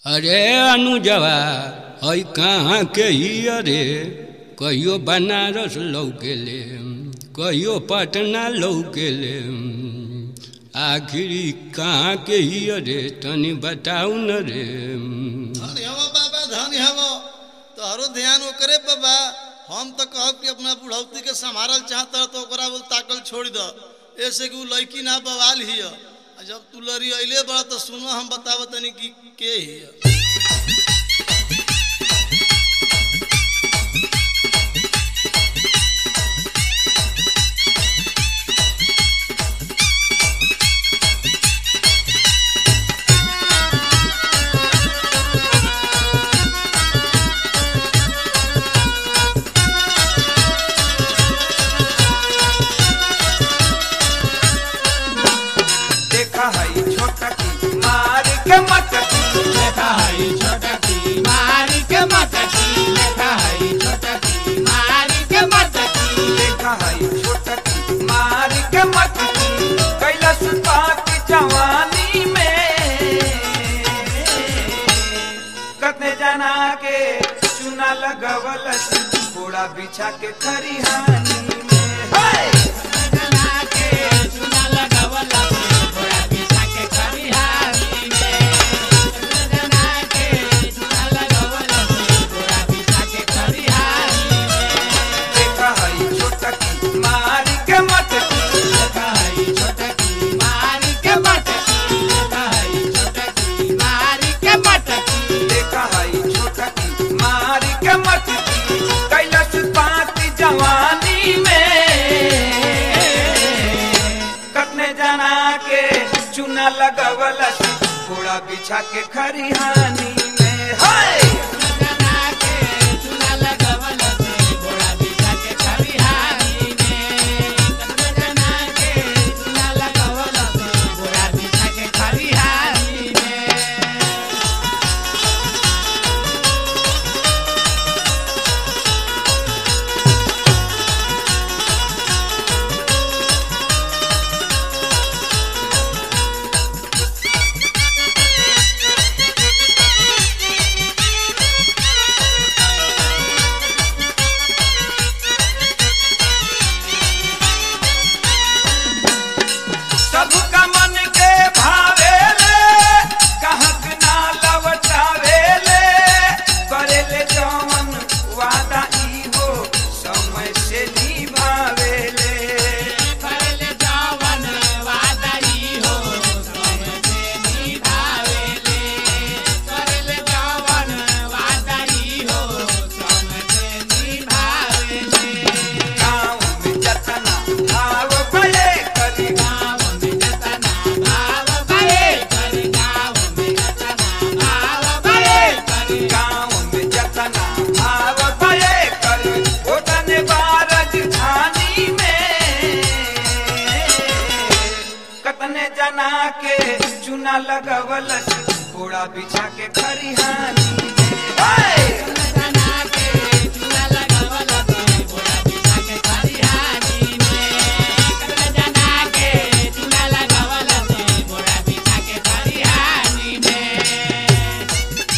अरे अनुजवा हई कहाँ के ही अरे कहियो बनारस लौकेले कहियो पटना लौकेले आखिरी कहाँ के ही अरे तनी बताऊ न रे धन हव बाबा धन हव तोहरो ध्यान ओकरे पे बा हम तो कहब कि अपना बुढ़ौती के संभारल चाहत तो ओकरा बोल ताकल छोड़ द ऐसे कि उ लड़की ना बवाल हिय आ जब तू लड़ी अइले बड़ा तो सुनो हम बताव तनी कि के हिय देखा है छोटा की मार के मटकी लेखा हई छोटकी मारी के मटकी लेखा हई छोटकी मारी के मटकी देखा है छोटा की मार के मटकी कैलाश की जवानी में कतने जना के चुना लगवल घोड़ा बिछा के खरिहानी में हाय! जना के चुना लगावला घोड़ा पिसा के खरिहानी में जना के चुना लगावला घोड़ा पिसा के खरिहानी में देखा है छोटा की मार के मटकी लेखा हई छोटकी मारी के मटकी लेखा हई छोटकी मारी के मटकी देखा है छोटा की मार के मटकी कैलाश पाती जवानी में कतने जना के चुना लगवल घोड़ा बिछा के खरिहानी में हाय जना के चुना लगावला घोड़ा पिसा के खरिहानी में जना के चुना लगावला घोड़ा पिसा के खरिहानी में सबका मन के भावेले कहक ना लवटावेले करेले जवन वादा ई हो समय से निभावेले करले जवन वादाई हो समझे निभावेले करले जवन वादाई हो समझे निभावेले गाँव में जतना भाव भले करी गाँव में जतना भाव भले करी गाँव में जतना भाव भले करी गाँव में जतना भाव भले करी ओतने बारज धानी में कतने जना के चुना लगवल घोड़ा बिछा के खरिहानी में हाय! जना के चुना लगावला घोड़ा पिसा के खरिहानी में जना के चुना लगावला घोड़ा पिसा के खरिहानी में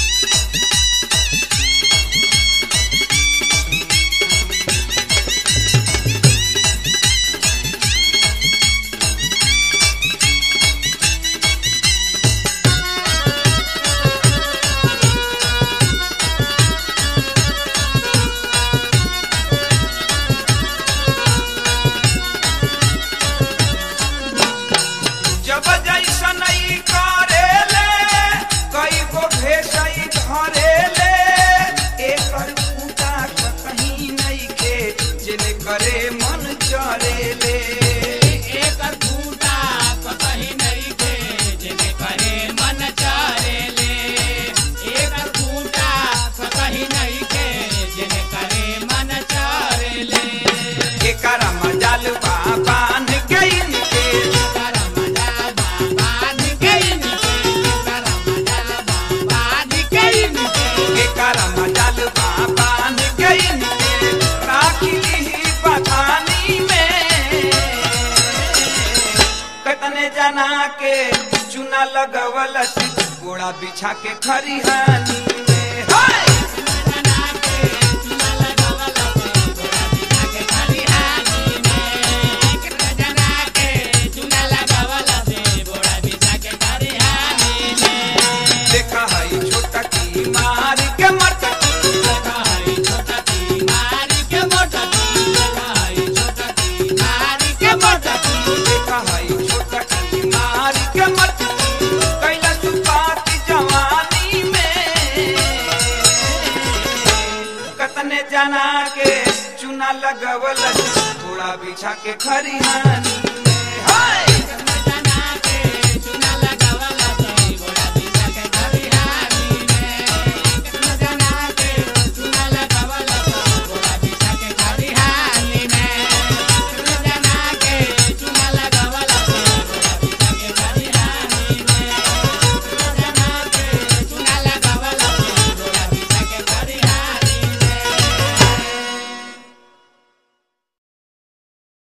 जब जैसन ई करेले कई गो भेसई धरेले एकर पूजा कहीं नहीं के जिने करे मन चरेले एकर फूटा कहीं नहीं के जेने करे मन चरेले एकर फूटा कहीं नहीं के जेने करे मन चरेले एकर मजाल बाबान के इनके करमजा बाबा निकैन के करमजा बाबा निकैन के एकर मजाल बाबान के इनके राखी ली बथानी में कतने जना के चुना लगवल गोड़ा बिछा के खरिहानी में हाय! देखा हई छोटा की मार के मटकी देखा हई छोटा की मार के मटकी कैला तू बात जवानी में कतने जना के चुना लगवल घोड़ा बिछा के खरिहानी